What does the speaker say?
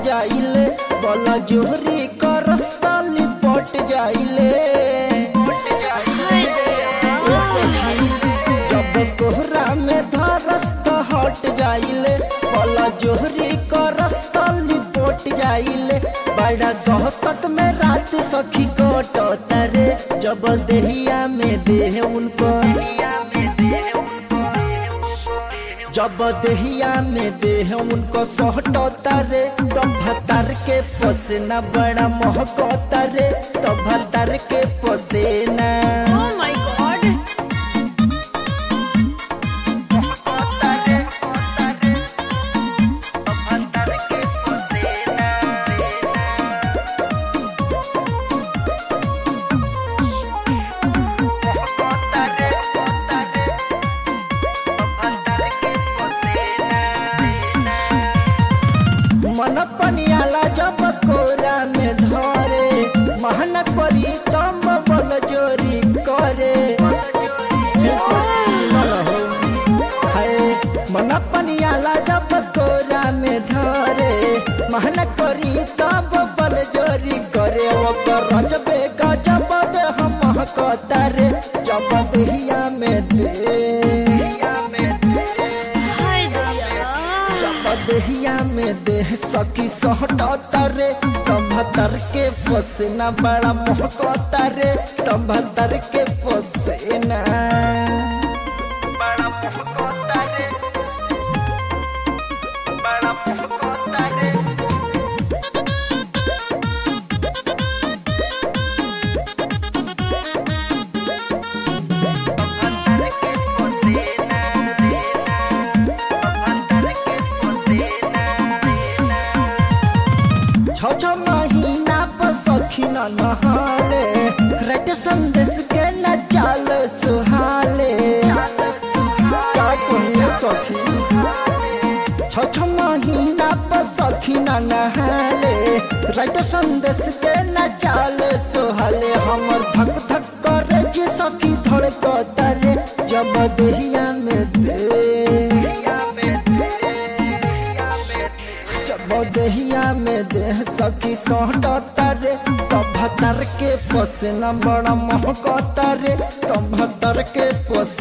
जाइले बोला जोहरी का रास्ता लिपट जाइले ए सखी, जब कोहरा में धरस्त हट जाइले बोला जोहरी का रास्ता लिपट जाइले बड़ा सोहबत में रात सखी कटत रे जब देहिया में देह उनको जब देहिया में देह उनको सोहटता रे तो भतर के पसेना बड़ा महकता रे तो भतर के पसेना Oh my god! महकता रे, महकता रे, तो भतर के पसेना महकता रे, महकता रे, तो भतर के पसेना मन पनियाला जब कोरा में धरे महन करी तम बल जोरी करे हे सुनल हो। हाय, मन पनियाला जब कोरा में धरे महन करी तब बल जोरी करे ओकर रजबे गजब दे हम कहतारे जब देहिया में दे में दे हाय भैया जब देहिया में देह सखी सहटता रे तभतर के पसेना बड़ा महकता रे तभतर के पसेना बड़ा महकता रे बड़ा महकता रे तभतर के पसेना तभतर के पसेना छ छ महीना पर सखी न नहाले रेट संदेश के न चाल सुहाले का कहिए सखी छ छ महीना पर सखी न नहाले रेट संदेश के न चाल सुहाले हमर धक धक करे जे सखी धड़कता रे जब देहिया में दे जब देहिया में देह सखी सोहटता रे तब भतर के पसेना बड़ा महकता रे तब भतर के पस